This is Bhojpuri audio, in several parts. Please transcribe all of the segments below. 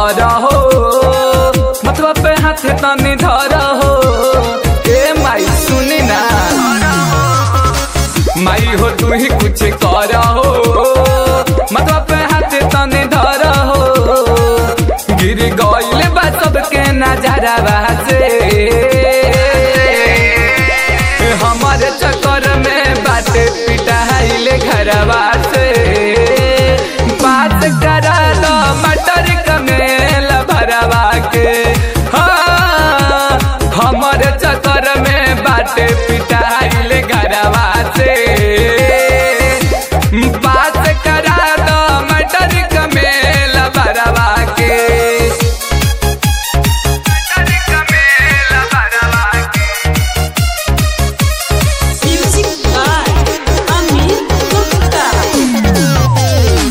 कर हो मतवा पे हाथ तनी धर हो ए माई सुनी ना माई हो तू ही कुछ कर हो मतवा पे हाथ तनी धर हो गिर गइल बा सबके नजरवा से हमारे चक्कर में बाटे पिटाइले घरवा से बात करा दो मटर कमेल भरवा के हाँ, हमारे चक्कर में बाटे पिटाइले घरवा से बात करा दो मटर कमेल भरवा के मटर कमेल भरवा के Music by Amit Gupta.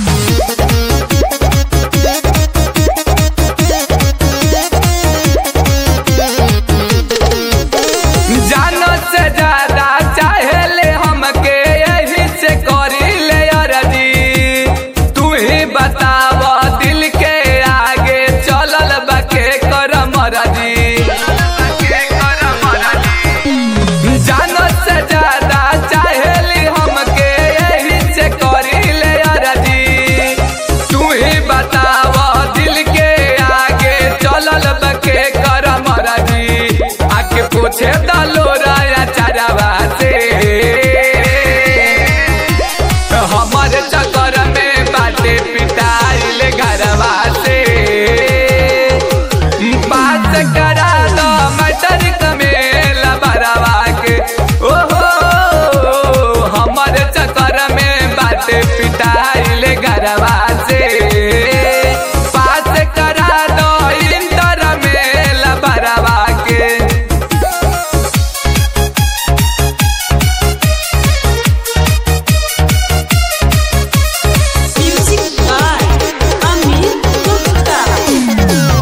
जानो से ज्यादा चाहेले हमके यही से करी ले अरजी तू ही बताव दिल के आगे चलल बके कर मरजी जानो से ज्यादा चाहेली हमके यही से करी ले अरजी तू ही बताव दिल के आगे चलल बके कर मरजी आके पूछे दलो राया चारावा से हमारे चक्कर में बाटे पिटाइल घरवा से बात करा दो मटर कमेल बरवा के ओहो हमारे चक्कर में बाटे पिटाइल घरवा से बात करा दो इंटर मेल बरवा के Music by Amit Gupta.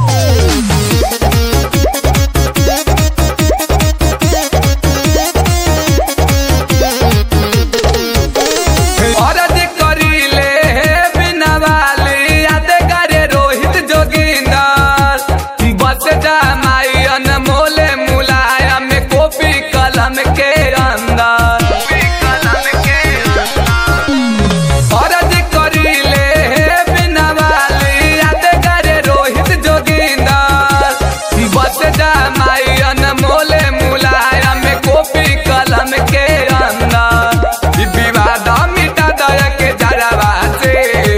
औरत करीले बिना वाली याद करे रोहित जोगिंदर बस जा माई अनमोल मुलायम कॉपी कलम के अंदर औरत करीले बिना वाली याद करे रोहित जोगिंदर बस जा माई अनमोल मुलायम कॉपी कलम के अंदर ई विवाद मिटा दया के जरवा से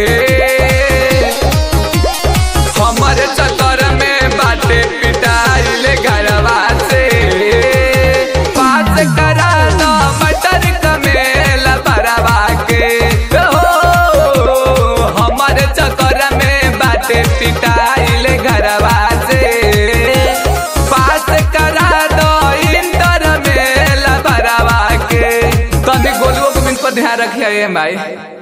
हमर चक्कर में बाटे पिटाइल घरवा से पास करा दो मटर कमेल भरवा के हो हमर चक्कर में बाटे पिटाइल घरवा से पास करा दो इंटर मेल भरवा के तनी गोलुओ को बिन पर ध्यान रखिए माई